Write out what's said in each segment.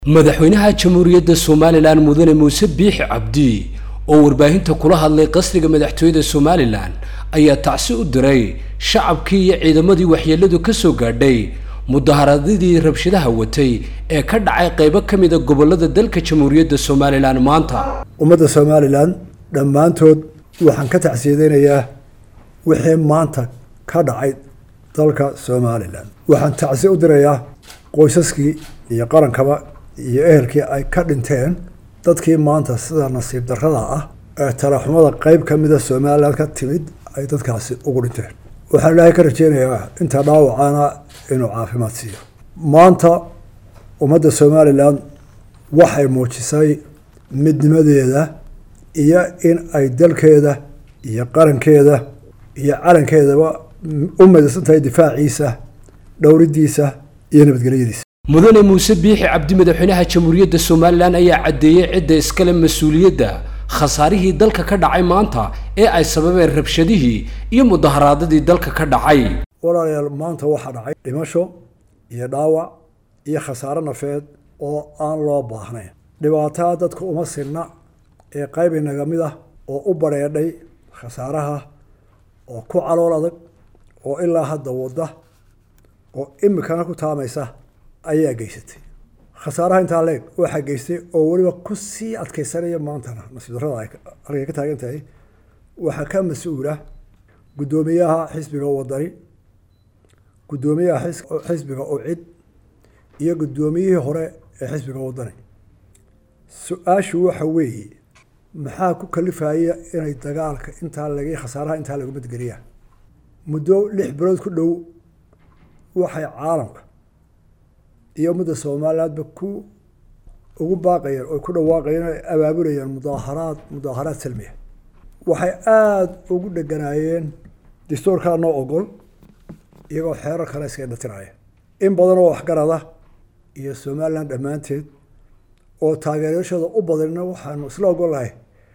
madaxweynaha jamhuuriyadda somalilan mudane muuse biixi cabdi oo warbaahinta kula hadlay qasriga madaxtooyada somalilan ayaa tacsi u diray shacabkii iyo ciidamadii waxyeeladu ka soo gaadhay mudaharadadii rabshadaha watay ee ka dhacay qaybo ka mida gobolada dalka jamhuuriyadda somalilan maanta ummadda somalilan dhammaantood waxaan ka tacsiyadeynayaa wixii maanta ka dhacay dalka somalilan waxaan tacsi u dirayaa qoysaskii iyo qarankaba iyo ehelkii ay ka dhinteen dadkii maanta sida nasiib darrada ah ee talaxumada qeyb ka mida somalilan ka timid ay dadkaasi ugu dhinteen waxaan ilaahay ka rajeynayaa inta dhaawacana inuu caafimaad siiyo maanta ummadda somalilan waxay muujisay midnimadeeda iyo in ay dalkeeda iyo qarankeeda iyo calankeedaba u midaysan tahay difaaciisa dhowridiisa iyo nabadgelyadiisa mudane muuse biixi cabdi madaxweynaha jamhuuriyadda somalilan ayaa caddeeyey cidda iskale mas-uuliyadda khasaarihii dalka ka dhacay maanta ee ay sababeen rabshadihii iyo mudaharaadadii dalka ka dhacay walaalayaal maanta waxaa dhacay dhimasho iyo dhaawac iyo khasaare nafeed oo aan loo baahnayn dhibaataa dadka uma sinna ee qayb inaga mid ah oo u badrheedhay khasaaraha oo ku calool adag oo ilaa hadda wadda oo imikana ku taamaysa ayaa geysatay khasaaraha intaa leeg waxaa geystay oo weliba ku sii adkeysanaya maantana nasiib darrada ay halkay ka taagan tahay waxaa ka mas-uula guddoomiyaha xisbiga wadani guddoomiyaha xisbiga ucid iyo guddoomiyihii hore ee xisbiga wadani su-aashu waxa weeye maxaa ku kalifaya inay dagaalka intaa lag khasaaraha intaa lagu madgeliyaan muddo lix bilood ku dhow waxay caalamka iyo ummadda somalilandba ku ugu baaqayeen oo ku dhawaaqayeen o abaabulayeen mudaaharaad mudaaharaad salmiya waxay aada ugu dheganaayeen dastuurkaa noo ogol iyagoo xeerar kale iska dhatiraya in badan oo waxgarada iyo somaliland dhammaanteed oo taageerashooda u badanna waxaanu isla ogolahay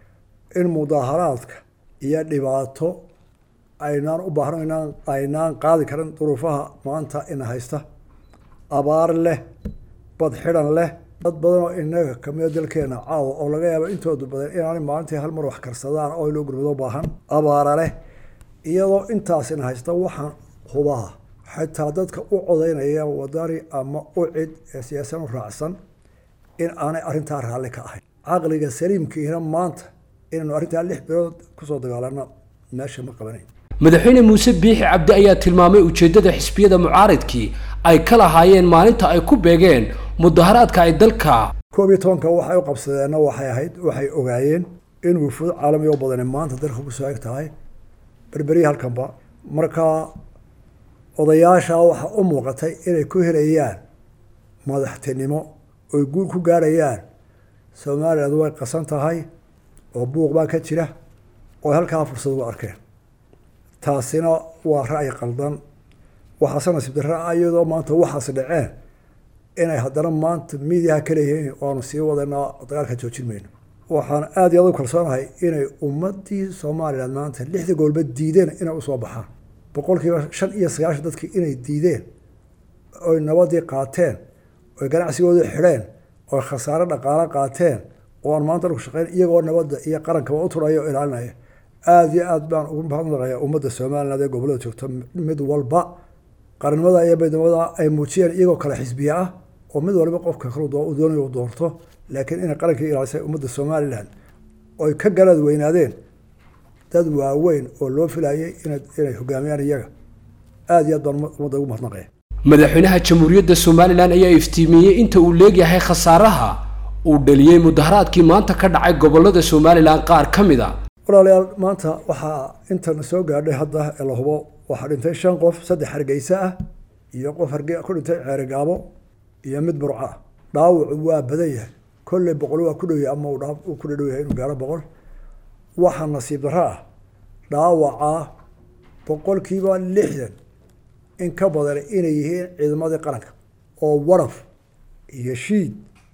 in mudaaharaadka iyo dhibaato aynaan u baahno inaan aynaan qaadi karin duruufaha maanta ina haysta abaar leh bad xidhan leh dad badan oo inaga kamida dalkeena caawa oo laga yaabo intooda badan inaanay maalintii hal mar wax karsadaan oo loo gurmado baahan abaara leh iyadoo intaas ina haysta waxaan hubaha xitaa dadka u codeynaya wadani ama u cid ee siyaasan u raacsan in aanay arrintaa raalli ka ahayn caqliga saliimkiina maanta inaynu arrintaa lix bilood kusoo dagaalano meesha ma qabanayn madaxweyne muuse biixi cabdi ayaa tilmaamay ujeeddada xisbiyada mucaaridkii ay ka lahaayeen maalinta ay ku beegeen mudaharaadka ay dalka koob iyo tobanka waxay u qabsadeenna waxay ahayd waxay ogaayeen in wufuud caalami oo badani maanta dalka kusoo eg tahay berberiya halkanba markaa odayaasha waxaa u muuqatay inay ku helayaan madaxtinimo oy guul ku gaarayaan somaliland way qasan tahay oo buuq baa ka jira oo halkaa fursad ugu arkeen taasina waa ra'yi qaldan waxaase nasiib darra iyadoo maanta waxaas dhaceen inay haddana maanta miidiyaha ka leeyihiin oanu sii wadanaa dagaalka joojin mayno waxaan aada iyo aad u kalsoonahay inay ummadii somaliland maanta lixda goolba diideen inay usoo baxaan boqolkiiba shan iyo sagaashan dadkii inay diideen oy nabadii qaateen oy ganacsigooda xidheen oy khasaare dhaqaalo qaateen oo aan maanta lagu shaqeyn iyagoo nabadda iyo qarankaba u turaya oo ilaalinaya aada iyo aad baan ugu mahadnaqayaa ummadda somaliland ee gobollada joogta mid walba qarnimada iyo midnimada ay muujiyeen iyagoo kale xisbiye ah oo mid walba qofka kale doonay u doorto laakiin inay qarankii ilaalisay ummadda somaliland oy ka galaad weynaadeen dad waaweyn oo loo filayay inay hogaamiyaan iyaga aada iyo aad baan ummadda ugu mahadnaqaya madaxweynaha jamhuuriyadda somalilan ayaa iftiimiyey inta uu leegyahay khasaaraha uu dhaliyey mudaharaadkii maanta ka dhacay gobolada somalilan qaar ka mid a walaalayaal maanta waxaa intana soo gaadhay hadda ee la hubo waxaa dhintay shan qof saddex hargeysa ah iyo qof harge ku dhintay ceerigaabo iyo mid burco ah dhaawacu waa badan yahay kolley boqol waa ku dhowyahay ama uu ku dhadhow yahay inuu gaaro boqol waxaa nasiib darro ah dhaawaca boqolkiiba lixdan in ka badan inay yihiin ciidamadii qaranka oo waraf iyo shiid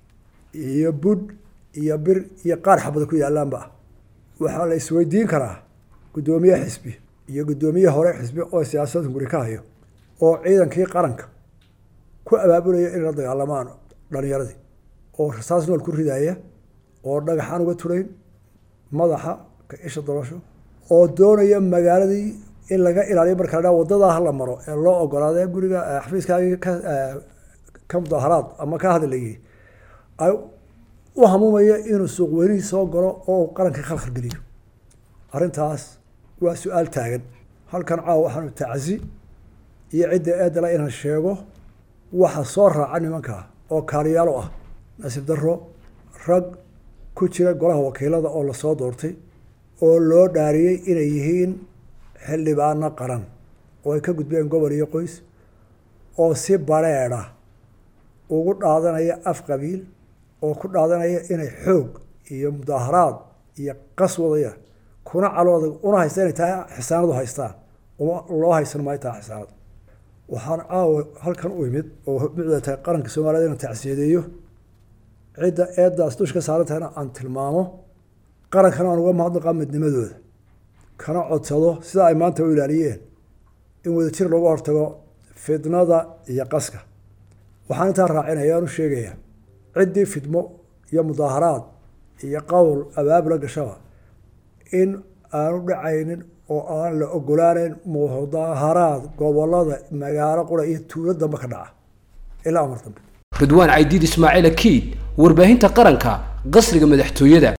iyo budh iyo bir iyo qaar xabada ku yaalaanba ah waxaa la isweydiin karaa guddoomiye xisbi iyo guddoomiye hore xisbi oo siyaasadda guri ka hayo oo ciidankii qaranka ku abaabulaya inay la dagaalamaan dhalinyaradii oo rasaas nool ku ridaaya oo dhagaxaan uga turayn madaxa ka isha dolasho oo doonaya magaaladii in laga ilaaliyo marka la dhaa wadadaa hala maro ee loo ogolaadee guriga xafiiskaagii ka ka mudaaharaad ama ka hadlayay ay u hamuumaya inuu suuq weynihii soo galo oo uu qarankii khalkhal geliyo arrintaas waa su-aal taagan halkan caawa waxaanu tacsi iyo cidda eedala inaan sheego waxa soo raaca nimanka oo kaaliyaalo ah nasiib daro rag ku jira golaha wakiilada oo lasoo doortay oo loo dhaariyey inay yihiin xildhibaano qaran oo ay ka gudbeen gobol iyo qoys oo si bareedha ugu dhaadanaya af qabiil oo ku dhaadanaya inay xoog iyo mudaaharaad iyo qas wadaya kuna calooda una haysta inay tahay xisaanadu haystaan uma loo haysan maayo tahay xisaanad waxaan caawa halkan u imid oo micda tahay qaranka soomaaliyed inaan tacsiyadeeyo cidda eeddaas dusha ka saaran tahayna aan tilmaamo qarankana aan uga mahadnaqaa midnimadooda kana codsado sida ay maanta u ilaaliyeen in wadajir looga hortago fidnada iyo qaska waxaan intaa raacinaya aan u sheegayaa ciddii fidmo iyo mudaaharaad iyo qowl abaabula gashaba in aanu dhacaynin oo aan la ogolaaneyn mudaaharaad gobolada magaalo qura iyo tuulo dambe ka dhaca ilaa amar dambe ridwaan caydiid ismaaciil akiid warbaahinta qaranka qasriga madaxtooyada